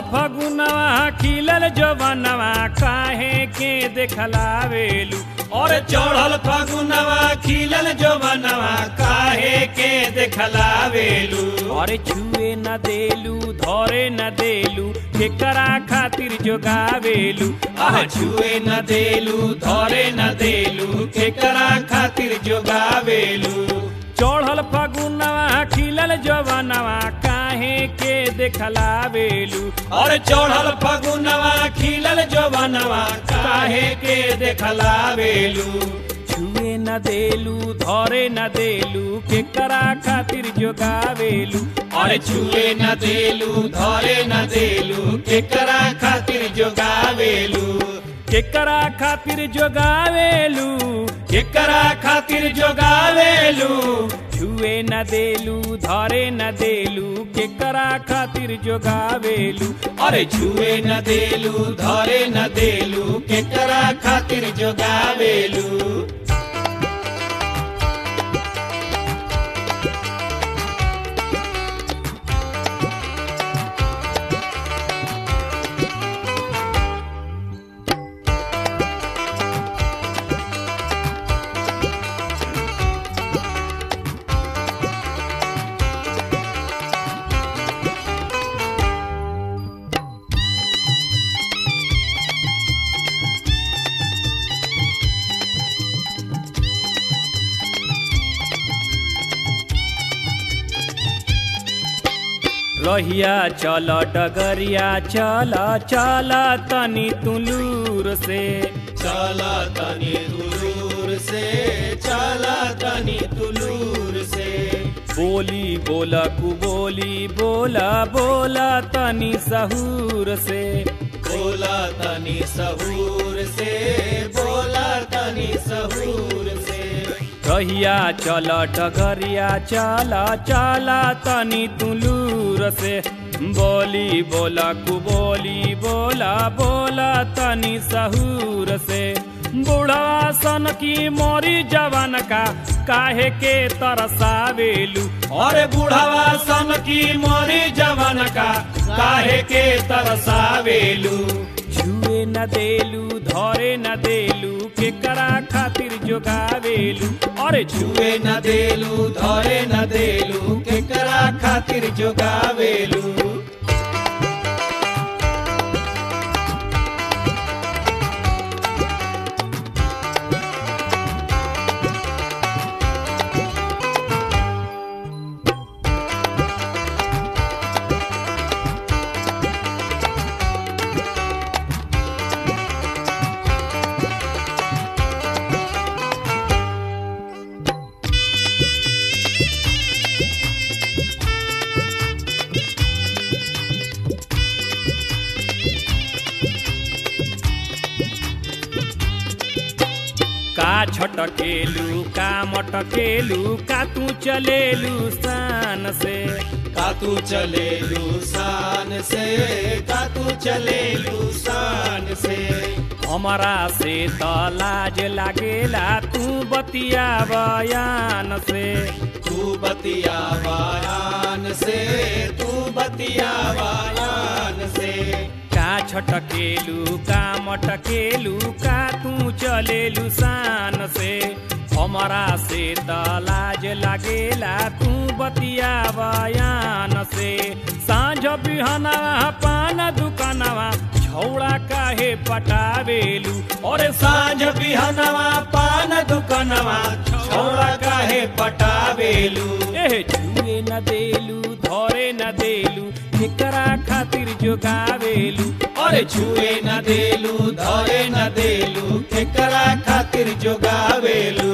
फगुनवा खिलल जवनवा काहे के देखलावेलू और चढ़ल फगुनवा खिलल जवनवा काहे के देखलावेलू अरे छुए न देलू धरे न देलू केकरा खातिर जोगावेलू आह छुए न देलू धरे न देलू केकरा खातिर जोगावेलू चढ़ल फगुनवा खिलल जवनवा काहे के देखलावेलू और चढ़ल फगुनवा खिलल जवनवा काहे के देखलावेलू छुए न देलू धरे न देलू केकरा खातिर जोगावेलू और छुए न देलू धरे न देलू केकरा खातिर जोगावेलू केकरा खातिर जोगावेलू केकरा खातिर जोगावेलू छुए न देलू धरे न देलू केकरा खातिर जोगावेलू अरे छुए न देलू धरे न देलू केकरा खातिर जोगावेलू रहिया चल डगरिया चल चल तनी तुलूर से चला तनी तुलूर से चला तनी तुलूर से बोली बोला कु बोली बोला बोला तनी सहूर से बोला तनी सहूर से बोला तनी सहूर से रहिया चल डगरिया चल चल तनी तुलूर से बोली बोला कु बोली बोला बोला तनी सहूर से बूढ़ा सन की मोरी जवान का काहे के तरसावेलू और बुढ़ावा सन की मोरी जवन का काहे के तरसावेलू छुए न देलू धरे न देलू केकरा खातिर जोगावेलू अरे छुए छुए न देलू धरे न देलू केकरा खातिर जोगावेलू का छटकेलू का मटकेलू का तू चलेलू शान से का तू चले लूसान से का तू चले लूसान से हमारा से त लाज लागेला तू बतिया बयान से तू बतिया वायान से तू बतिया वायान से का छटकेलू का मटकेलू का तू चलेलू शान से हमारा से त लाज लागेला तू बतिया बयान से साँझ बिहनवा पान दुकानवा छौड़ा काहे पटावेलू और साँझ बिहनवा पान दुकनवा छोड़ा काहे पटावेलू एह छुए न देलू धरे न देलू केकरा खातिर जोगावेलू और छुए न देलू धरे न देलू केकरा खातिर जोगावेलू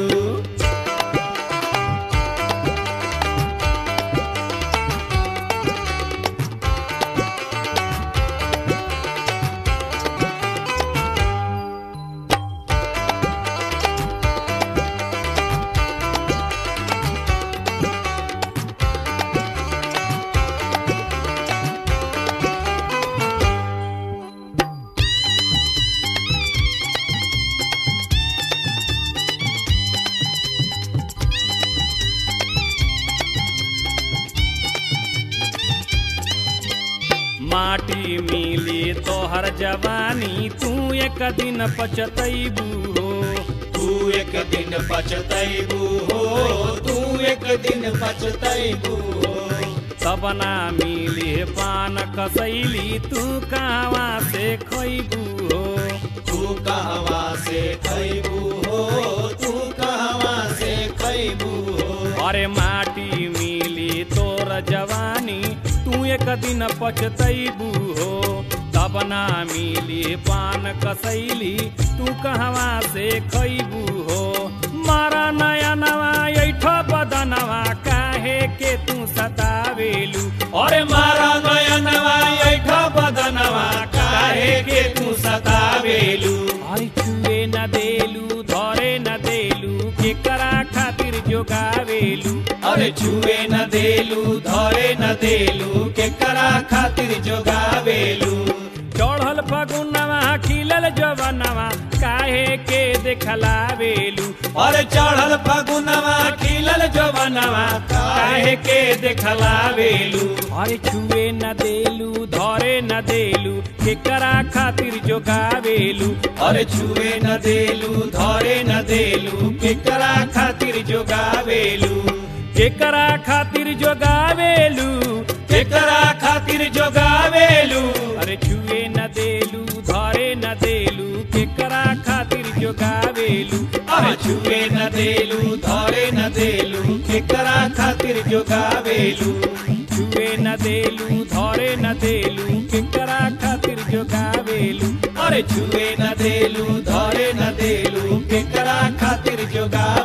तोहर जवानी तू एक दिन पचतैबू हो तू एक दिन पछतैबू हो तू एक दिन पछतैबू हो तब ना मिले पान कसैली तू कहवा से खैबू हो तू कहवा से खैबू हो तू कहवा से खैबू हो अरे माटी मिली तोर जवानी तू एक दिन पचतैबू हो तब ना मिली पान कसैली तू कहवा से खैबू हो मारा नया नवा ऐठ बदनवा काहे के तू सतावेलू अरे मारा नयनवा ऐठ बदनवा काहे के तू सतावेलू अरे छुए न देलू धरे न देलू केकरा खातिर जोगावेलू अरे छुए न देलू धरे न देलू केकरा खातिर जोगावेलू चढ़ल फगुनवा खिलल जवनवा काहे के देखलावेलू अरे चढ़ल फगुनवा खिलल जवनवा काहे के देखलावेलू अरे छुए न देलू धरे न देलू केकरा खातिर जोगावेलू अरे छुए न देलू धरे न देलू केकरा खातिर जोगावेलू केकरा खातिर जोगावेलू केकरा खातिर जोगावेलू अरे छुए न देलू धरे न देलू केकरा खातिर जोगावेलू अरे छुए न देलू धरे न देलू केकरा खातिर जोगावेलू छुए न देलू धरे न देलू केकरा खातिर जोगावेलू अरे छुए न देलू धरे न देलू केकरा खातिर जोगावेलू